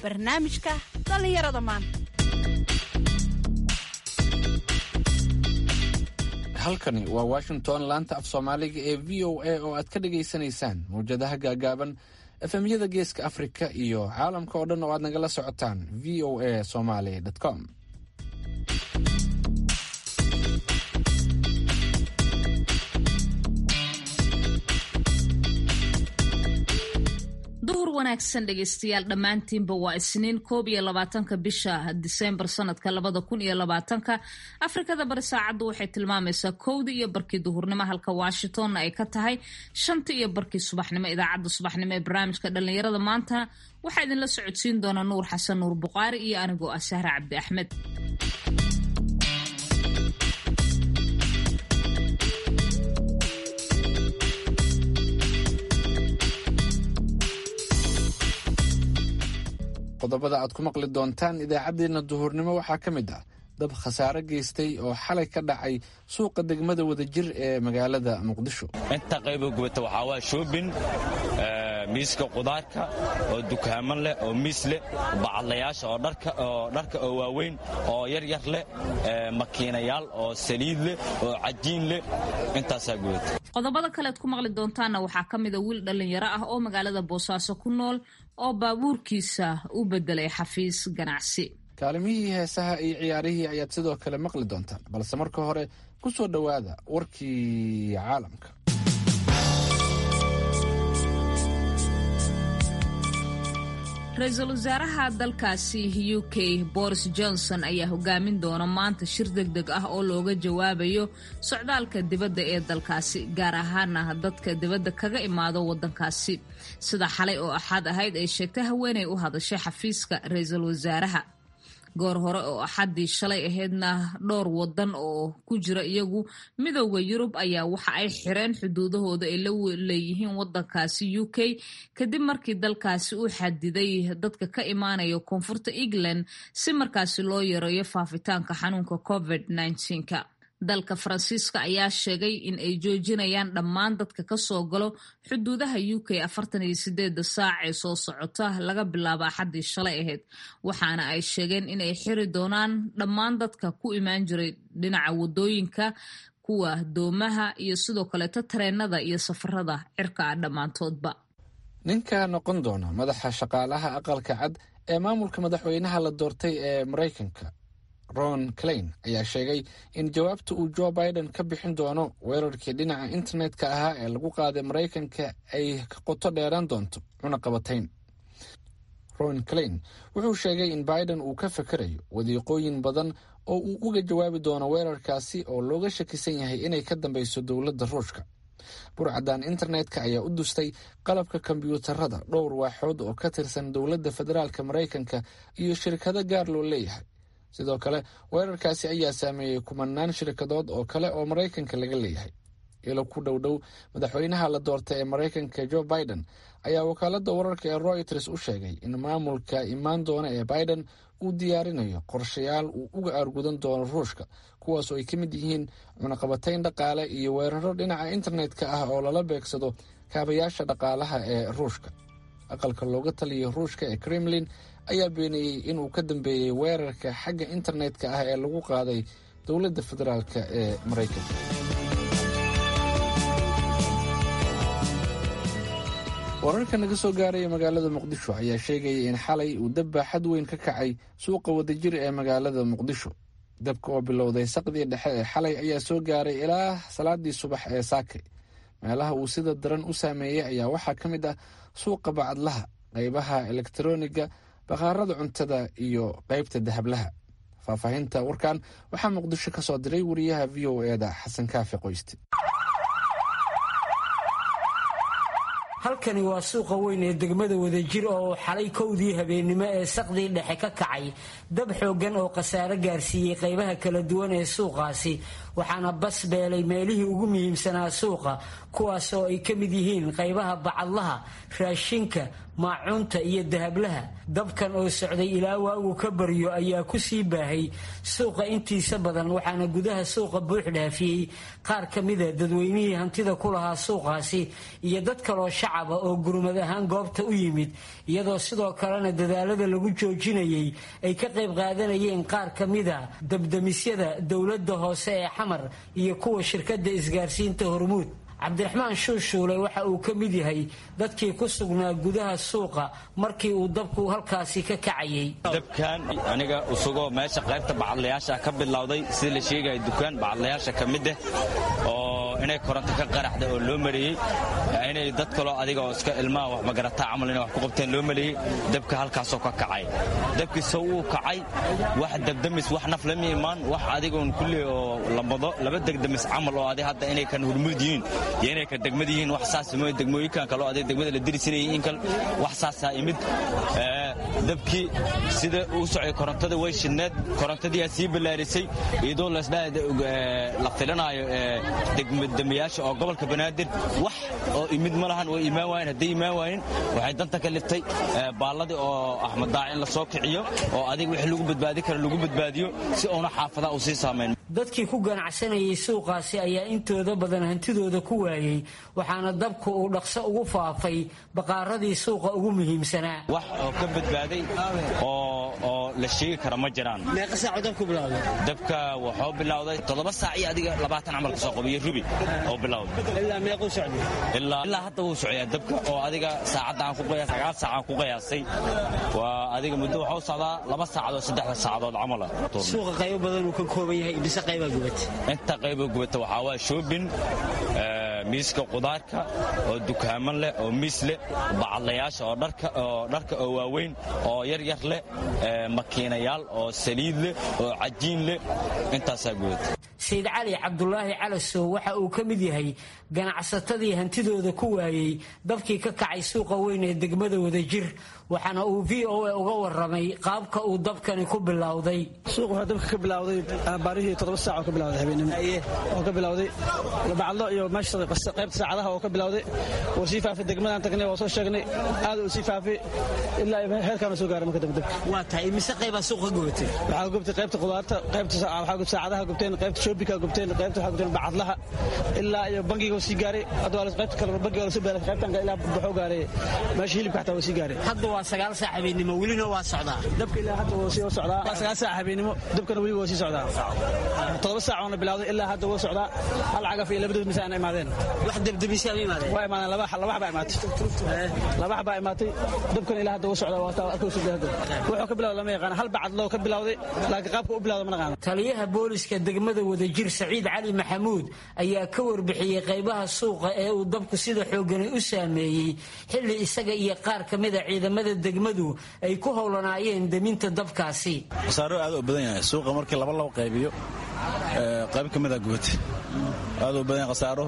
barnaamijka dhallinyarada maanta halkani waa washington laanta af soomaaliga ee v o a oo aad ka dhagaysanaysaan mawjadaha gaagaaban efemyada geeska afrika iyo caalamka oo dhan oo aad nagala socotaan v o a somaly com duhur wanaagsan dhegaystayaal dhammaantiinba waa isniin koob iyo labaatanka bisha diseembar sanadka labada kun iyo labaatanka afrikada bari saacaddu waxay tilmaamaysaa kowda iyo barkii duhurnimo halka washingtonna ay ka tahay shanta iyo barkii subaxnimo idaacadda subaxnimo ee barnaamijka dhallinyarada maanta waxaa idinla socodsiin doona nuur xasan nuur buqaari iyo anigoo ah sahra cabdi axmed qodobada aad ku maqli doontaan idaacaddeenna duhurnimo waxaa ka mid ah dab khasaare geystay oo xalay ka dhacay suuqa degmada wadajir ee magaalada muqdisho inta qaybo gubata waxaa waa shoobin miiska qudaarka oo dukaaman leh oo miis leh bacadlayaasha oo dharka oo waaweyn oo yaryar leh makiinayaal oo saliid leh oo cajiin leh intaasaa gubata qodobada kalead ku maqli doontaanna waxaa ka mida wiil dhallinyaro ah oo magaalada boosaaso ku nool oo baabuurkiisa u bedelay xafiis ganacsi kaalimihii heesaha iyo ciyaarihii ayaad sidoo kale maqli doontaan balse marka hore ku soo dhowaada warkii caalamka ra-iisul wasaaraha dalkaasi u k boris johnson ayaa hogaamin doona maanta shir deg deg ah oo looga jawaabayo socdaalka dibadda ee dalkaasi gaar ahaana dadka dibadda kaga imaado wadankaasi sida xalay oo axad ahayd ay sheegtay haweenay u hadashay xafiiska ra-iisul wasaaraha goor hore oo axaddii shalay ahaydna dhowr wadan oo ku jira iyagu midooda yurub ayaa waxa ay xireen xuduudahooda ay la leeyihiin wadankaasi u k kadib markii dalkaasi uu xadiday dadka ka imaanaya koonfurta england si markaasi loo yareeyo faafitaanka xanuunka covid -19ka dalka faransiiska ayaa sheegay in ay joojinayaan dhammaan dadka kasoo galo xuduudaha u k afartan iyo sideeda saac ee soo socota laga bilaabo axaddii shalay ahayd waxaana ay sheegeen in ay xiri doonaan dhammaan dadka ku imaan jiray dhinaca wadooyinka kuwa doomaha iyo sidoo kaleeto tareenada iyo safarada cirka ah dhammaantoodba ninka noqon doona madaxa shaqaalaha aqalka cad ee maamulka madaxweynaha la doortay ee maraykanka ron clain ayaa sheegay in jawaabta uu joe biden ka bixin doono weerarkii dhinaca internetka ahaa ee lagu qaaday maraykanka ay ka qoto dheeraan doonto cunaqabatayn ron clain wuxuu sheegay in biden uu ka fakerayo wadiiqooyin badan oo uu uga jawaabi doono weerarkaasi oo looga shakisan yahay inay ka dambeyso dowladda ruushka burcadan internetka ayaa u dustay qalabka kombyuutarada dhowr waaxood oo ka tirsan dowladda federaalk maraykanka iyo shirkado gaar loo leeyahay sidoo kale weerarkaasi ayaa saameeyey kumanaan shirkadood oo kale oo maraykanka laga leeyahay ilo ku dhow dhow madaxweynaha la doortay ee maraykanka joe biden ayaa wakaaladda wararka ee royters u sheegay in maamulka imaan doona ee biden uu diyaarinayo qorshayaal uu uga aargudan doono ruushka kuwaas oo ay ka mid yihiin cunaqabatayn dhaqaale iyo weeraro dhinaca internetka ah oo lala beegsado kaabayaasha dhaqaalaha ee ruushka aqalka looga taliya ruushka ee kremlin ayaa beeniyey inuu ka dambeeyey weerarka xagga internetka ah ee lagu qaaday dowladda federaalk ee maraykanka wararka naga soo gaaraya magaalada muqdisho ayaa sheegaya in xalay uu dab baaxad weyn ka kacay suuqa wadajir ee magaalada muqdisho dabka oo bilowday saqdii dhexe ee xalay ayaa soo gaaray ilaa salaadii subax ee saakay meelaha uu sida daran u saameeyey ayaa waxaa ka mid ah suuqa bacadlaha qaybaha elektroniga bakhaarada cuntada iyo qaybta dahablaha faahfaahinta warkan waxaa muqdisho ka soo diray wariyaha v o eda xasan kaafi qoyste halkani waa suuqa weyn ee degmada wadajir oo xalay kowdii habeennimo ee saqdii dhexe ka kacay dab xooggan oo khasaare gaarsiiyey qaybaha kala duwan ee suuqaasi waxaana bas beelay meelihii ugu muhiimsanaa suuqa kuwaas oo ay ka mid yihiin qaybaha bacadlaha raashinka maacuunta iyo dahablaha dabkan oo socday ilaa waagu ka baryo ayaa ku sii baahay suuqa intiisa badan waxaana gudaha suuqa buux dhaafiyey qaar ka mida dadweynihii hantida ku lahaa suuqaasi iyo dad kaloo shacaba oo gurmad ahaan goobta u yimid iyadoo sidoo kalena dadaalada lagu joojinayay ay ka qayb qaadanayeen qaar ka mida dabdamisyada dowladda hoose ee xamar iyo kuwa shirkadda isgaarsiinta hormuud cabdiraxmaan shuushuule waxa uu ka mid yahay dadkii ku sugnaa gudaha suuqa markii uu dabku halkaasi ka kacayay dabkan aniga usugoo meesha qaybta bacadlayaasha ka bilowday sida la sheegaya dukaan bacadlayaasha ka mid ah oo inay koronto ka qaraxda oo loo mariyey inay dad kaloo adiga oo iska ilmaha wax magarataa camal inay wax ku qabteen loo mariyey dabka halkaasoo ka kacay dabkiisa wuu kacay wax dabdamis wax naf lama imaan wax adigoon kulli oo lambado laba degdamis camal oo adi hadda inay kan hurmud yihiin iyo inay ka degmad yihiin wax saas mooy degmooyinkan kaloo adig degmada la dirisinayay in kal wax saasaa imid dabkii sida uu socday korontada way shidneed korontadiiaa sii ballaarisay iyadoo la filanaayo degmadamayaasha oo gobolka banaadir wax oo imid ma lahan way imaan waayeen hadday imaan waayeen waxay danta ka liftay baalladii oo axmed daac in la soo kiciyo oo adig wixii lagu badbaadi karo lagu badbaadiyo si uuna xaafadaha uu sii saamayn dadkii ku ganacsanayay suuqaasi ayaa intooda badan hantidooda ku waayey waxaana dabku uu dhaqso ugu faafay baqaaradii suuqa ugu muhiimsanaa wax oo ka badbaaday oo la sheegi kara ma jiraan meeqa saaco dabku bilowday dabka wuxuu bilowday toddoba saac iyo adiga labaatan camal kasoo qabiyo rubi oo bilowday ilaa meequu socday ilaa hadda wuu socyaa dabka oo adiga saacadda aan ku qiyaas sagaal saac aan ku qiyaasay waa adiga muddo wuxuu socdaa laba saacadood saddexda saacadood camala suuqa qaybo badan uu ka kooban yahay mise qaybaa gubata inta qaybaa gubata waxaa waa shoobin miiska qudaarka oo dukaaman leh oo miis leh bacadlayaasha oo dharka oo waaweyn oo yar yar leh makiinayaal oo saliid leh oo cajiin leh intaasaa gubata sayid cali cabdulaahi calasow waxa uu ka mid yahay ganacsatadii hantidooda ku waayey dabkii ka kacay suuqa weyn ee degmada wadajir waxaana uu v o a uga waramay qaabka uu dabkani ku bilowday suuq waxaa dabka ka bilowday baarihii toddoba saac oo ka bilowday habeenimo oo ka bilowday bacadlo iyo meesha qaybta saacadaha oo ka bilowday wuu sii faafay degmadaan tagnay oo soo sheegnay aad uu sii faafay ilaa heerkaana soo gaaray marka dambe dabka waa tahay mise qaybaa suuqa gubatay waxaa gubtay qaybta qudaarta qaybta waxaa gubtay saacadaha gubteen qaybta shoobika gubteen qaybta waxaa gubteen bacadlaha ilaa iyo bangiga sii gaaray hadda waa qaybta kale bangiga waa lasoo baaray qaybtan ilaa wuxuu gaaray meesha hilibka xataa waa sii gaaray hadda waa sagaal saac habeenimo welina waa socdaa dabka ilaa hadda wuu sii socdaa waa sagaal saac habeenimo dabkana weli waa sii socdaa toddoba saac oona bilowday ilaa hadda wuu socdaa hal cagaf iyo labadood mise aana imaadeen wax dabdabisay ama imaadeen waa imaadeen laba laba baa imaatay laba baa imaatay dabkana ilaa hadda wuu socdaa waa taa arkaysu hadda wuxuu ka bilowday lama yaqaan hal bacadloo ka bilowday laakiin qaabka u bilowday ma naqaan taliyaha booliska degmada wadajir saciid cali maxamuud ayaa ka warbixiyey qaybaha suuqa ee uu dabku sida xoogani u saameeyey xilli isaga iyo qaar ka mida ciidamada degmadu ay ku howlanaayeen deminta dabkaasi khasaaro aad u badan yahay suuqa markii laba laba qaybiyo qayb ka mida gubatay aad u badan yahay khasaaruhu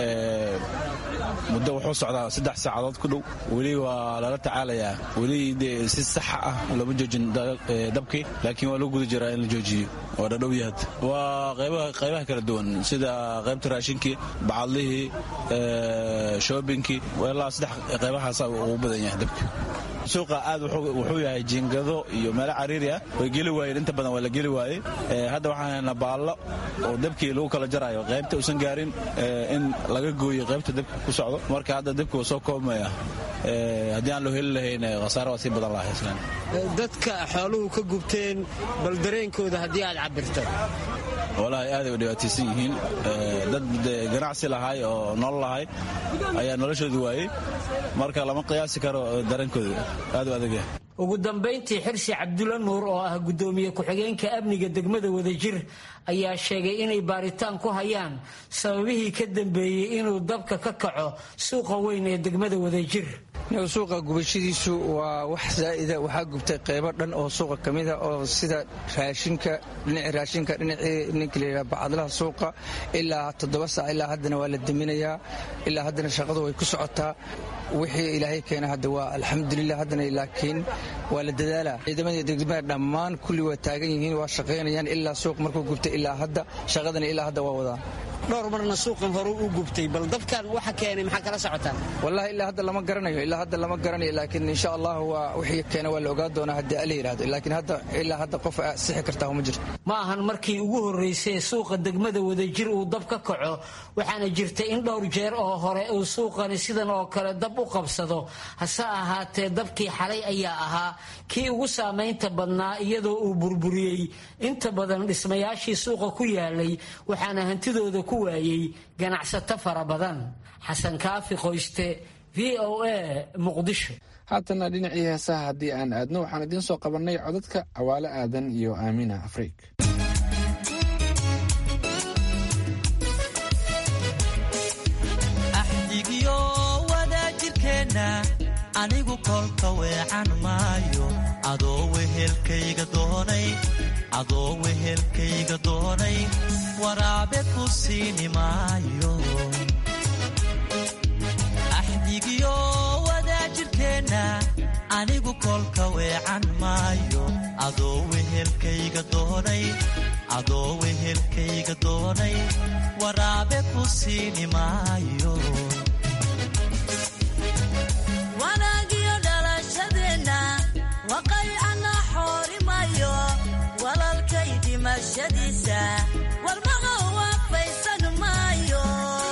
muddo wuxuu socdaa saddex saacadood ku dhow weli waa lala tacaalayaa weli dee si saxa ah looma joojin dabkii laakiin waa lagu guda jiraa in la joojiyo waa dhadhow yahad waa qaybaha kala duwan sida qaybta raashinkii bacadlihii shoobinkii ilaa saddex qaybahaasa ugu badan yahay dabka suuqa aad wuxuu yahay jiingado iyo meelo cariiri ah way geli waayeen inta badan waa la geli waayey hadda waxaan haynaa baallo oo dabkii lagu kala jarayo qaybta uusan gaarin in laga gooyo qaybta dabka ku socdo marka hadda dabki waa soo koobmaya haddii aan loo heli lahayn khasaare waa sii badan lahay dadka xooluhu ka gubteen bal dareenkooda haddii aad cabirto walaahi aaday u dhibaataysan yihiin dad ganacsi lahay oo nolol lahay ayaa noloshooda waayey marka lama qiyaasi karo dareenkooda aad u adagyahay ugu dambayntii xirsi cabdulla nuur oo ah guddoomiye ku-xigeenka amniga degmada wadajir ayaa sheegay inay baaritaan ku hayaan sababihii ka dambeeyey inuu dabka ka kaco suuqa weyn ee degmada wadajir suuqa gubashadiisu waa wax zaa'ida waxaa gubtay qaybo dhan oo suuqa ka mida oo sida raashinka dhinacii raashinka dhinacii ninka layidhaha bacadlaha suuqa ilaa toddoba saac ilaa haddana waa la deminayaa ilaa haddana shaqadu way ku socotaa wixii ilaahay keena hadda waa alxamdulilah haddana laakiin waa la dadaalaa ciidamadii degmada dhammaan kulli waa taagan yihiin waa shaqaynayaan ilaa suuq markuu gubtay ilaa hadda shaqadana ilaa hadda waa wadaa dhowr marna suuqan hore u gubtay bal dabkan waxa keenay maxaa kala socotaan wallahi ilaa hadda lama garanayo ilaa hadda lama garanayo laakiin insha allah waa wixii keena waa la ogaa doonaa haddii ala yidhahdo laakiin hadda ilaa hadda qof sixi kartaa uma jirto ma ahan markii ugu horraysay suuqa degmada wadajir uu dab ka kaco waxaana jirta in dhowr jeer oo hore uu suuqani sidan oo kale dab u qabsado hase ahaatee dabkii xalay ayaa ahaa kii ugu saamaynta badnaa iyadoo uu burburiyey inta badan dhismayaashii suuqa ku yaalay waxaana hantidooda ku waayey ganacsato fara badan xasan kaafi qoyste v o a muqdisho haatana dhinacii heesaha haddii aan aadno waxaan idiin soo qabannay codadka cawaale aadan iyo aamina afriik axdigiyo wadaajirkeenna anigu kolka weecan maayo adoo wehelkayga doonay adoo wehelkayga doonay waraabe ku siini maayo axdigiyo wadaajirkeenna anigu kolka weecan maayo adoo wehelkayga doonay adoo wehelkayga doonay waraabe ku siini maayo wanaagiyo dhalashadeenna waqaycana xoorimayo walalkay dhimashadiisa warmaqa waafaysan maayo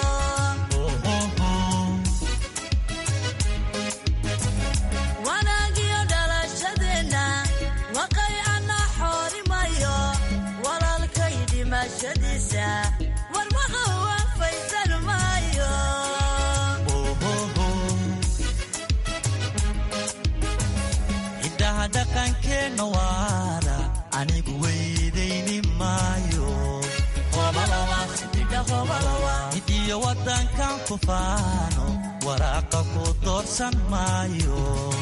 wanaagiyo dhalashadeenna waqaycana xoorimayo walalkay dhimashadiisa warmaqa waafaysan maayo ciddaha dhaqankeenna waara anigu weydayni maayo cidiyo waddankan ku faano waraaqa ku doorsan maayo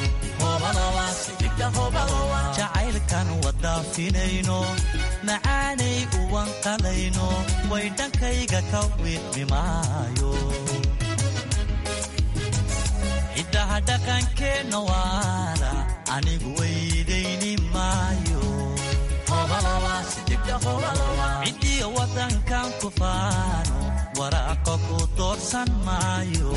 jacaylkan wadaafinayno macaanay uwanqalayno way dhankayga ka wiidmi maayo ciddaha dhaqankeenna waara anigu weydayni maayo cidiyo waddankan ku faano waraaqa ku doorsan maayo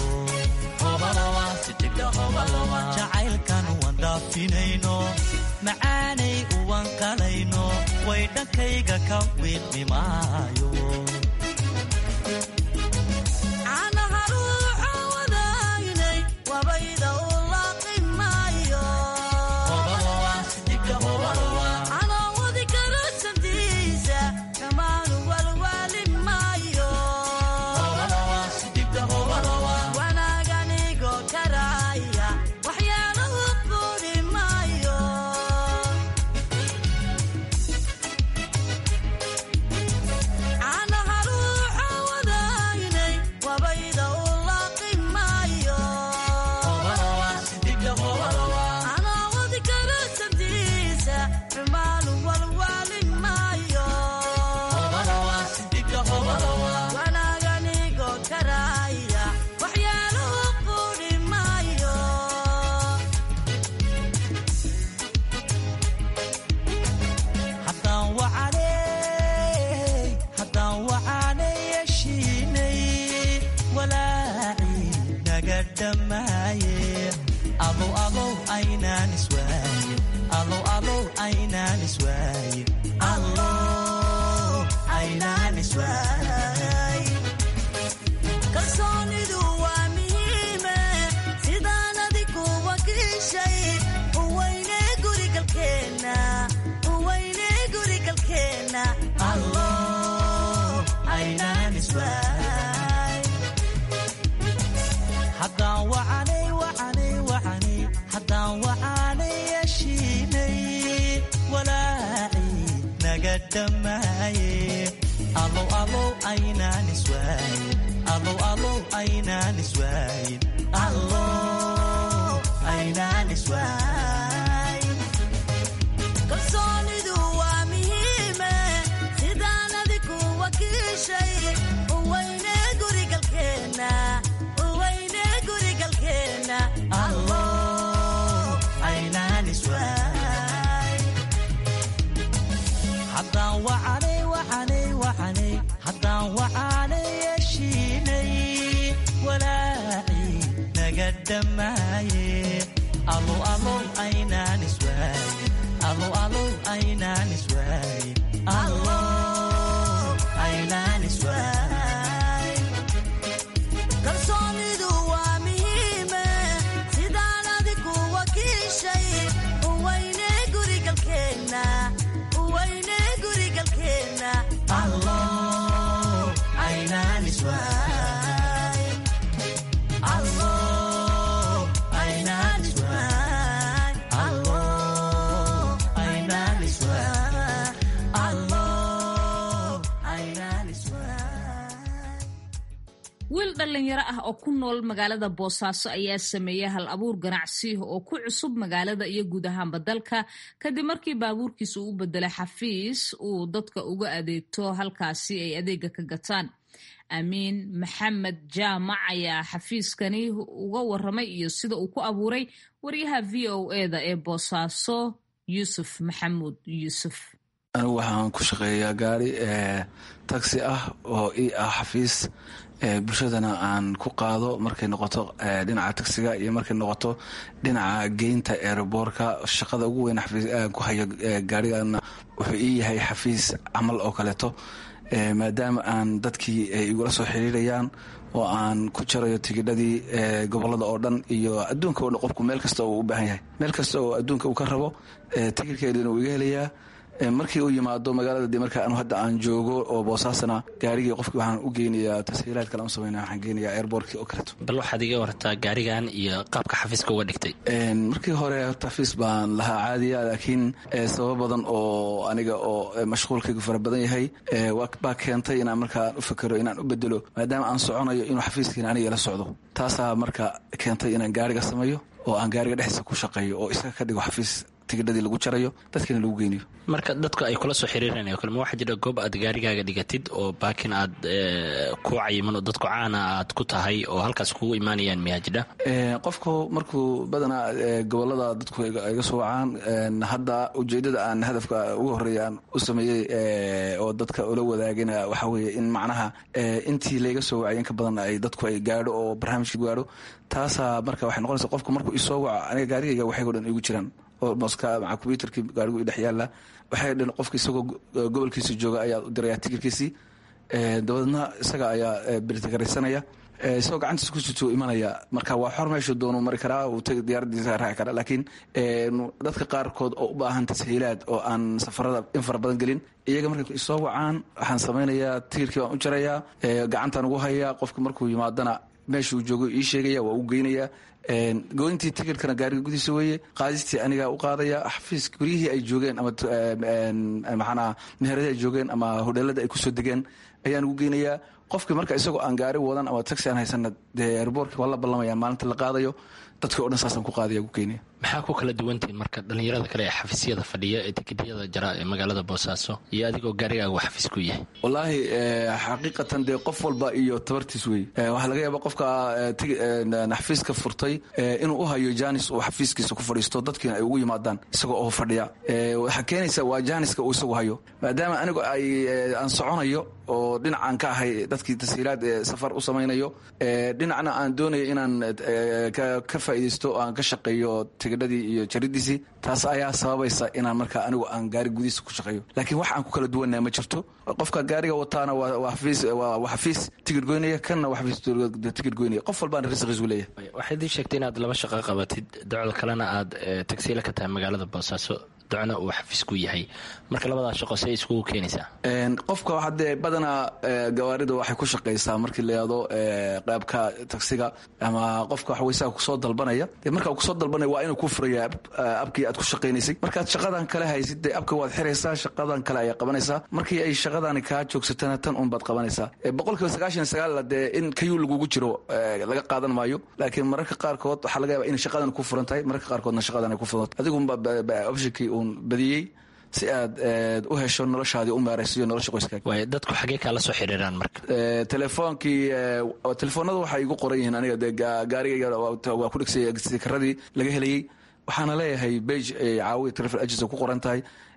jacaylkan wandhaafinayno macaanay uwanqalayno way dhankayga ka wiidmi maayo caanaha ruuxa wadaynay wabayda u laaqi maayo canoowadi karo sabtiisa dhammaanu walwaali maayo wanaaganigo karaaya waxyaalahu quudi maayo caanaha ruuxa wadaynay wabayda u laaqi maayo canoowadi karo sabtiisa xumaanu walwaali maayo wanaaganigo karaaya waxyaalahu quudi maayo haddaan wacanay haddaan wacanay yeshiinay walaaci naga dhammaaye alow alow aynaan iswaayin alow alow aynaan iswaayin allow aynaan iswaayin kalsoonidu waa muhiime sidaan adigu wakiishay uweyne gurigalkeenna uweyne gurigalkeenna allow aynaan iswaayin haddaan wacanay wacanay wacanay haddaan wacanay yeshiinay walaaci naga dhammaaye alow alow aynaan iswaayin alow alow aynaan iswaayin allow aynaan iswaayin kalsoonidu waa muhiime sidaan adigu wakiishay uweyne gurigalkeenna uweyne gurigalkeenna allow aynaan iswaayin haddaan wacanay wacanay wacanay haddaan wacanay dhamaaye alow alow aynaan iswaaye alow alow aynaan iswaaye alow aynaan iswaaye kalsoonidu waa muhiime sidaan adigu wakiishay uwayne gurigalkeenna uwayne gurigalkeenna alow aynaan iswaaye alow aynaan iswaaye alow aynaan iswaaye alow aynaan iswaaye wiil dhallinyaro ah oo ku nool magaalada boosaaso ayaa sameeyey hal abuur ganacsi oo ku cusub magaalada iyo guud ahaanba dalka kadib markii baabuurkiisa uu u bedelay xafiis uu dadka uga adeegto halkaasi ay adeega ka gataan amiin maxamed jaamac ayaa xafiiskani uga waramay iyo sida uu ku abuuray waryaha v o eda ee boosaaso yuusuf maxamuud yuusuf anigu waxaan ku shaqeeyaa gaari taxi ah oo ii ah xafiis bulshadana aan ku qaado markay noqoto dhinaca taxiga iyo markay noqoto dhinaca geynta eeraboorka shaqada ugu weyn ku hayo gaarigana wuxuu ii yahay xafiis camal oo kaleeto maadaama aan dadkii ay igula soo xiriirayaan oo aan ku jarayo tigidhadii gobolada oo dhan iyo adduunka o dhan qofku meel kasta uu u baahan yahay meel kasta oo adduunka uu ka rabo tigidhkeedina uu iga helayaa markii uu yimaado magaalada de marka anu hadda aan joogo oo boosaasana gaarigii qofkii waxaan u geynayaa tashiilaad kale aan samayna waxaan geynayaa airbortkii oo kaleeto bal waxaad iga wartaa gaarigan iyo qaabka xafiiska uga dhigtay markii hore horta xafiis baan lahaa caadiya laakiin sabab badan oo aniga oo mashquulkaygu fara badan yahay baa keentay inaan markaan u fakero inaan u bedelo maadaama aan soconayo inuu xafiiskiina aniga la socdo taasaa marka keentay inaan gaariga sameeyo oo aan gaariga dhexdiisa ku shaqeeyo oo isaga ka dhigo xafiis tigidhadii lagu jarayo dadkiina lagu geynayo marka dadku ay kula soo xiriiranayo kale ma waxaa jira goob aad gaarigaaga dhigatid oo baakin aad ku cayiman oo dadku caana aad ku tahay oo halkaas kugu imaanayaan miyaa jidha qofku markuu badanaa gobolada dadku iga soo wacaan hadda ujeedada aan hadafka ugu horeeya aan u sameeyey oo dadka ula wadaagina waxaa weeye in macnaha intii layga soo wacay in ka badan ay dadku ay gaadho oo barnaamijka gaadho taasaa marka waxay noqonaysa qofku markuu isoo waco aniga gaarigayga waxaygo dhan igu jiraan moska maca combyuterkii gaarigu i dhex yaalla waxay dhan qofka isagoo gobolkiisa jooga ayaa u diraya tigirkiisii dabadeedna isaga ayaa birtigaraysanaya isagoo gacantiisa ku sito imanaya marka waa xor meeshuu doonu mari karaa uu diyaaradiisa raaci karaa laakiin dadka qaarkood oo u baahan tashiilaad oo aan safarada in fara badan gelin iyaga markay isoo wacaan waxaan samaynayaa tigirkii baan u jarayaa gacantaan ugu hayaa qofka markuu yimaadana meeshuu joogo ii sheegaya waa u geynaya goyntii tigirkana gaariga gudiisa weeye qaadistii anigaa u qaadaya xafiis guryihii ay joogeen ama maxaanaa meherada ay joogeen ama hodheelada ay kusoo degeen ayaan ugu geynayaa qofkii marka isagoo aan gaari wadan ama taxi aan haysana dee airboortka waa la ballamaya maalinta la qaadayo dadkii o dhan saasaan ku qaadaya ugu geynaya maxaa ku kala duwantihin marka dhallinyarada kale ee xafiisyada fadhiya ee tikidiyada jara ee magaalada boosaaso iyo adigoo gaarigaaga uu xafiis ku yahay wallaahi xaqiiqatan dee qof walba iyo tabartiis wey waxaa laga yaaba qofka xafiiska furtay inuu u hayo janis uu xafiiskiisa ku fadhiisto dadkiina ay ugu yimaadaan isagoo oo fadhiya waxaa keenaysa waa janiska uu isagu hayo maadaama anigu ay aan soconayo oo dhinacaan ka ahay dadkii tashiilaad ee safar u samaynayo dhinacna aan doonayo inaan ka faa'iidaysto oo aan ka shaqeeyo tigidhadii iyo jaridiisii taas ayaa sababaysa inaan marka anigu aan gaari gudihiisa ku shaqeeyo laakiin wax aan ku kala duwanaa ma jirto qofka gaariga wataana waa xafiis tigid goynaya kanna waa xafiis tigid goynaya qof walbaana risqiisu leeyahay waxaad ii sheegtay inaad laba shaqo qabatid docda kalena aad tagsiila ka tahay magaalada boosaaso docna uu xafiis ku yahay marka labadaa shaqo say iskugu keenaysaa qofka hadee badanaa gawaarida waxay ku shaqaysaa markii la yado qaabka tagsiga ama qofka waxaweysaa kusoo dalbanaya de marka kusoo dalbanaya waa inuu ku furaya abkii aad ku shaqaynaysay markaad shaqadan kale haysid dee abka waad xiraysaa shaqadan kale ayaa qabanaysaa markii ay shaqadani kaa joogsatana tan un baad qabanaysaa boqolkiiba sagaashan sagaal dee in kayuu lagugu jiro laga qaadan maayo laakiin mararka qaarkood waxaa laga yaaba inay shaqadan ku furan tahay mararka qaarkoodna shaqadan ay ku furan adigunba optionkii uun badiyey si aad u hesho noloshaadii u maaraysiyo nolosha qoyskaaga waay dadku xaggee kaala soo xiriiraan marka telefoonkii telefoonada waxay igu qoran yihiin aniga dee gaarigayga waa ku dhegsay sikaradii laga helayey waxaana leeyahay bage caawiya travel agency ku qoran tahay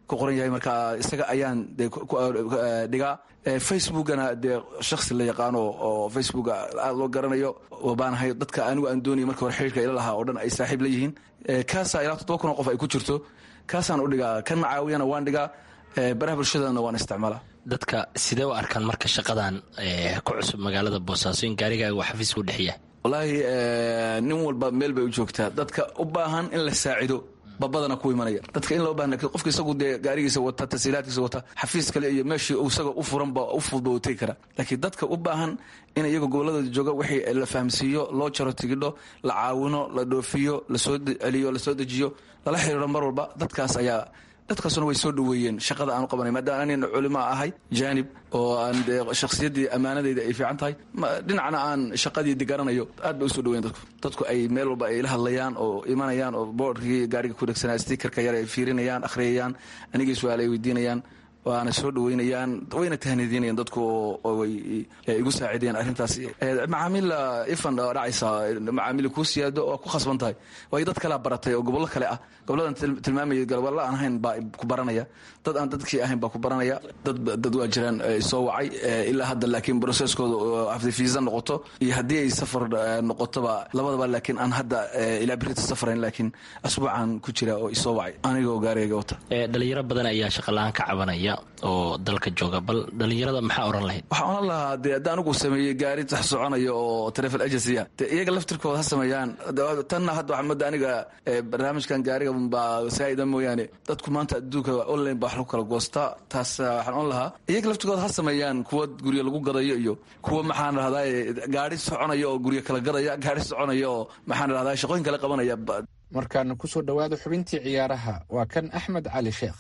ku qoran yahay marka isaga ayaan dee dhigaa facebookana dee shaksi la yaqaano oo facebooka aada loo garanayo baanahay dadka anigu aan doonaya marka hore xiriirka ila lahaa oo dhan ay saaxiib la yihiin kaasaa ilaa toddoba kun oo qof ay ku jirto kaasaan u dhigaa kan macaawiyana waan dhigaa baraha bulshadana waan isticmaalaa dadka sidee u arkaan marka shaqadan ku cusub magaalada boosaaso in gaarigaaga uu xafiiska u dhexiya wallaahi nin walba meel bay u joogtaa dadka u baahan in la saacido babadana ku imanaya dadka in loo baahna qofka isagu dee gaarigiisa wata tasiilaadkiisa wata xafiis kale iyo meeshii isaga u furanba u fudba u tegi kara laakiin dadka u baahan in iyaga gobolladooda jooga wixii la fahamsiiyo loo jaro tigidho la caawino la dhoofiyo lasoo celiyo lasoo dejiyo lala xiriiro mar walba dadkaas ayaa dadkaasuna way soo dhoweeyeen shaqada aanu qabanay maadaama anina culimo ahay jaanib oo aan dee shakhsiyaddii ammaanadayda ay fiican tahay dhinacna aan shaqadii digaranayo aad bay usoo dhoweyen dadku dadku ay meel walba ay la hadlayaan oo imanayaan oo boodhkii gaariga ku dhegsanaa stikerka yar ay fiirinayaan akhriyayaan anigii su-aal ay weydiinayaan waana soo dhaweynayaan wayna tahnidinayaan dadku oo way igu saacideen arrintaas macaamiil ifan dhacaysa macaamiil kuu siyaado oo ku khasban tahay waayo dad kalea baratay oo gobollo kale ah goboladan tilmaamaya gobollo aan ahayn baa ku baranaya dad aan dadkii ahayn baa ku baranaya dad dad waa jiraan soo wacay ilaa hadda laakiin broseskooda hafdi fiisa noqoto iyo haddii ay safar noqotoba labadaba laakiin aan hadda ilaa berita safrayn laakiin asbuucan ku jira oo isoo wacay anigoo gaarigayga wata dhalinyaro badan ayaa shaqala-aan ka cabanaya oo dalka jooga bal dhalinyarada maxaa oran lahayd waxaan oran lahaa dee hadda anigu sameeyey gaari sax soconaya oo travel agency ah dee iyaga laftirkooda ha sameeyaan tanna hadda waxaa mooda aniga barnaamijkan gaariga baa saa'ida mooyaane dadku maanta adduunka online baa wax lagu kala goostaa taas waxaan oran lahaa iyaga laftirkooda ha sameeyaan kuwa guryo lagu gadayo iyo kuwa maxaan rahdaa gaari soconaya oo guryo kala gadaya gaari soconaya oo maxaan rahdaa shaqooyin kale qabanaya markaana kusoo dhowaada xubintii ciyaaraha waa kan axmed cali sheekh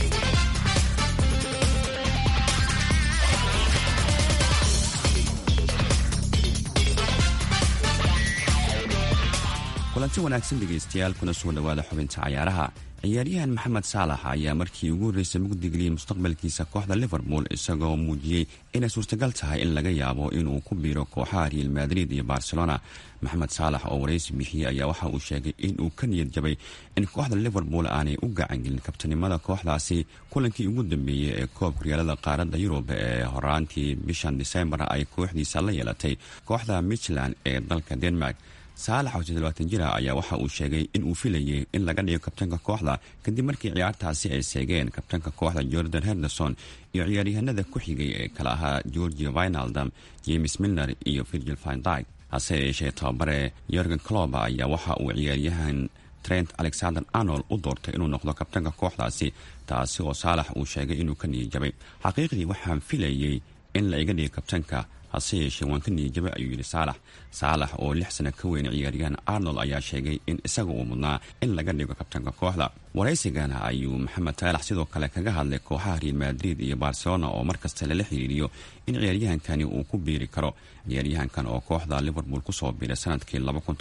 kulanti wanaagsan dhegaystayaal kuna soo dhowaada xubinta cayaaraha ciyaaryahan maxamed saalax ayaa markii ugu horreysay mugdigeliyey mustaqbalkiisa kooxda liverpool isagoo muujiyey inay suurtagal tahay in laga yaabo inuu ku biiro kooxaha real madrid iyo barcelona maxamed saalax oo waraysi bixiyey ayaa waxa uu sheegay inuu ka niyad jabay in kooxda liverpool aanay u gacangelin kabtanimada kooxdaasi kulankii ugu dambeeyey ee koobka riyaalada qaaradda yurub ee horaantii bishan disembar ay kooxdiisa la yeelatay kooxda michland ee dalka denmark saalax oo toddobaatan jira ayaa waxa uu sheegay in uu filayay in laga dhigo kabtanka kooxda kadib markii ciyaartaasi ay seegeen kabtanka kooxda jordan henderson iyo ciyaaryahanada ku xigay ee kala ahaa georgia vinaldam james milner iyo virgil vindyk hase yeeshee tababare yorgen cloba ayaa waxa uu ciyaaryahan trent alexander arnold u doortay inuu noqdo kabtanka kooxdaasi taasi oo saalax uu sheegay inuu ka niyijabay xaqiiqdii waxaan filayay in la iga dhigo kabtanka hase yeeshee waan ka niyijabay ayuu yidhi saalax saalax oo lix sano ka weyn ciyaaryahan arnold ayaa sheegay in isaga uu mudnaa in laga dhigo kabtanka kooxda waraysigana ayuu maxamed saalax sidoo kale kaga hadlay kooxaha real madrid iyo barcelona oo markasta lala xiriiriyo in ciyaaryahankani uu ku biiri karo ciyaaryahankan oo kooxda liverpool kusoo biiray sanadkii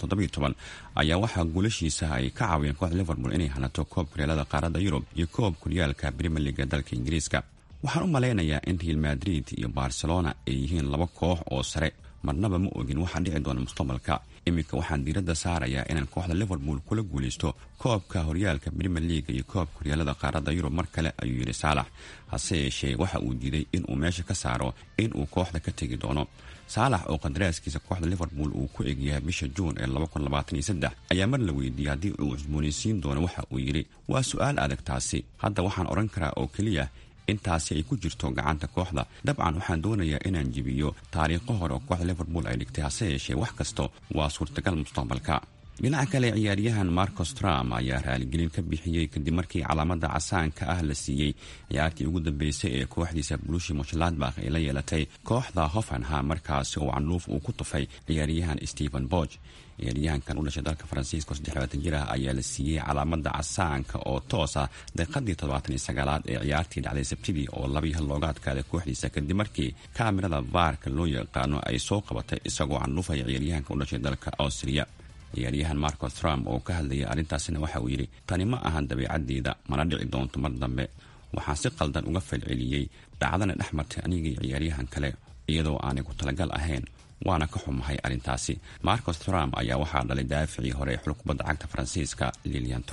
ayaa waxaa guulashiisa ay ka caawiyeen kooxda liverpool inay hanato koobka reelada qaaradda yurub iyo koob kuryaalka brimier liga dalka ingiriiska waxaan u malaynayaa in real madrid iyo barcelona ay yihiin laba koox oo sare marnaba ma ogin waxaa dhici doona mustaqbalka iminka waxaan diiradda saarayaa inaan kooxda liverpool kula guulaysto koobka horyaalka brimier leaga iyo koobka horyaalada qaaradda yurub mar kale ayuu yidhi saalax hase yeeshee waxa uu diiday inuu meesha ka saaro in uu kooxda ka tegi doono saalax oo qadaraaskiisa kooxda liverpool uu ku egyahay bisha juun ee ayaa mar la weydiiyey haddii uu cusboonaysiin doono waxa uu yidhi waa su-aal adag taasi hadda waxaan odhan karaa oo keliya intaasi ay ku jirto gacanta kooxda dabcan waxaan doonayaa inaan jibiyo taariikho hore oo kooxda liverpool ay dhigtay hase yeeshee wax kasta waa suurtagal mustaqbalka dhinaca kale ciyaaryahan marcos trump ayaa raaligelin ka bixiyey kadib markii calaamada casaanka ah la siiyey ciyaartii ugu dambeysay ee kooxdiisa bulushi moshladbakh ay la yeelatay kooxda hoffenham markaasi oo canluuf uu ku tufay ciyaaryahan stephen borg ciyaaryahankan u dhashay dalka faransiiska oo jir ah ayaa la siiyey calaamada casaanka oo toos ah daqiiqadii toddobaataniysagaalaad ee ciyaartii dhacday sabtidii oo labii hal looga adkaaday kooxdiisa kadib markii kaamirada vaarka loo yaqaano ay soo qabatay isagoo canluufaya ciyaaryahanka u dhashay dalka austriya ciyaaryahan marco trump oo ka hadlayay arrintaasina waxa uu yidhi tani ma ahan dabeicaddeeda mana dhici doonto mar dambe waxaan si qaldan uga falceliyey dhacdana dhex martay anigii ciyaaryahan kale iyadoo aanay ku talagal ahayn waana ka xumahay arrintaasi marcos trump ayaa waxaa dhalay daaficii hore ee xulkubadda cagta faransiiska lilian trump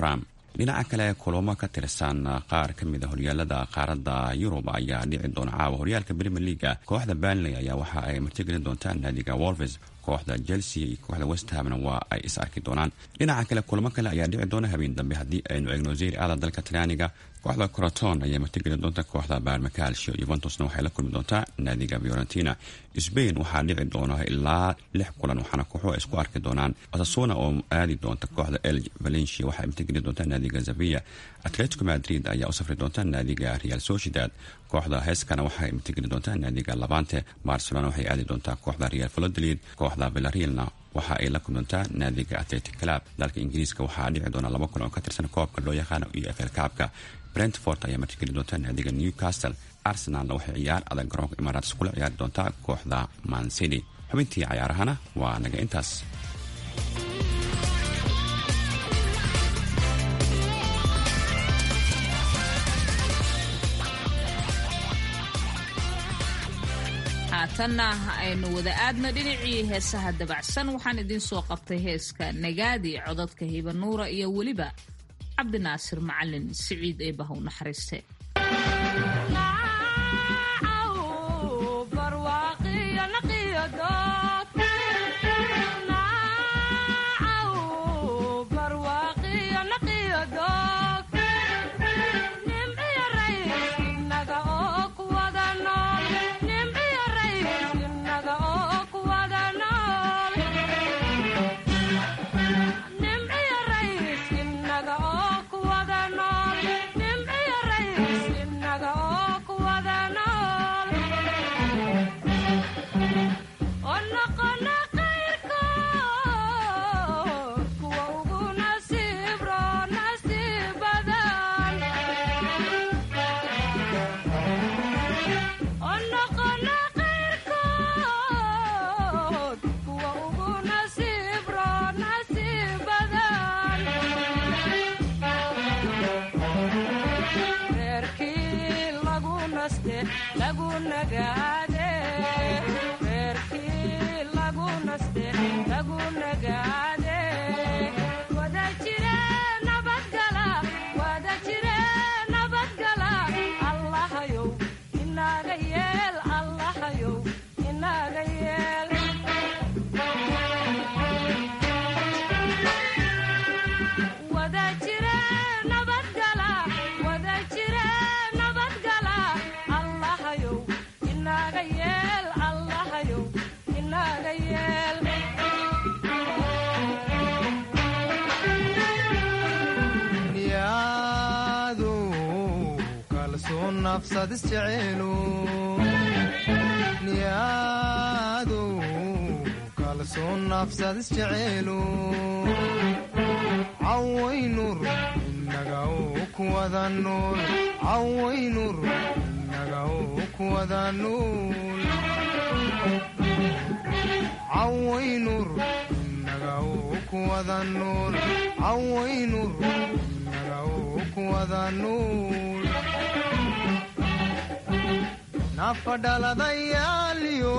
dhinaca kale kulamo ka tirsan qaar ka mid a horyaalada qaaradda yurub ayaa dhici doona caawa horyaalka premier leaga kooxda banley ayaa waxa ay martigelin doontaan naadiga wolves kooxda chelsea iyo kooxda westhamna waa ay is arki doonaan dhinaca kale kulamo kale ayaa dhici doona habeen dambe haddii aynu eegno zeyr aada dalka talyaaniga kooxda coroton ayaa martigelin doonta kooxda barmacalcio yuventusna waxay la kulmi doontaa naadiga fiorentina sbain waxaa dhici doona ilaa lix kulan waxaana kooxuhu ay isku arki doonaan asasuna oo aadi doonta kooxda el valencia waxay martigelin doontaa naadiga zavia atletico madrid ayaa u safri doonta naadiga real sociedad kooxda heskana waxay martigeli doontaa naadiga labante barcelona waxay aadi doontaa kooxda real valodolid kooxda villarealna waxa ay la kulmantaa naadiga atletic club dalka ingiriiska waxaa dhici doona laba kulan oo ka tirsan koobka loo yaqaano iyo fl kaabka brentford ayaa martigeli doontaa naadiga newcastle arsenalna waxay ciyaar adag garoonka imaaraats kula ciyaari doontaa kooxda mancity xubintii cayaarahana waa naga intaas haatanna aynu wada aadno dhinacii heesaha dabacsan waxaan idiin soo qabtay heeska nagaadi codadka hibanuura iyo weliba cabdinaasir macalin siciid ee bahow naxariiste niyaadu kalsoon nafsad isjeceelu cawaynur inaga kuwada nuul cawaynur inaga kuwada nuul cawaynur inaga kuwada nuul cawaynur inaga kuwada nuul nafadhaladayaaliyo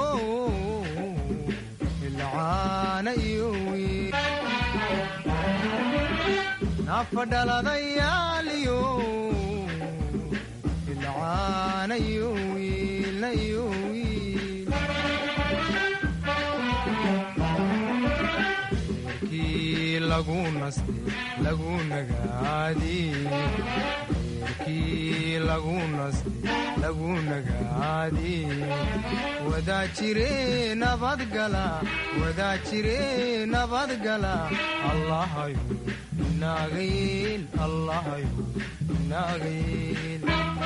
ilcaana iyo wiil nafadhaladayaaliyo ilcaana iyo wiilna iyo wiil eerkii lagu naste lagu nagaadiye lagu naste lagu nagaadi wadaa jire nabadgala wadaa jire nabadgala allahayo inaaga yeel allahayo inaaga yeel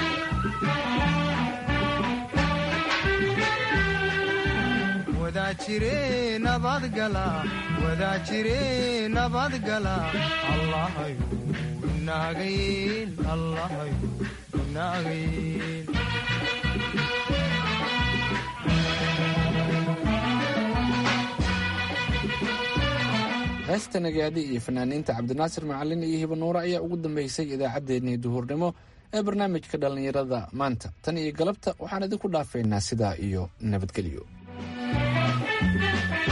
wadaa jire nabadgala wadaa jire nabadgala allahayo inaaga yeel allahayo inaaga yeel heesta nagaadi iyo fanaaniinta cabdinaasir macalin iyo hibanuure ayaa ugu dambeysay idaacaddeenii duhurnimo ee barnaamijka dhallinyarada maanta tan iyo galabta waxaan idinku dhaafaynaa sidaa iyo nabadgelyo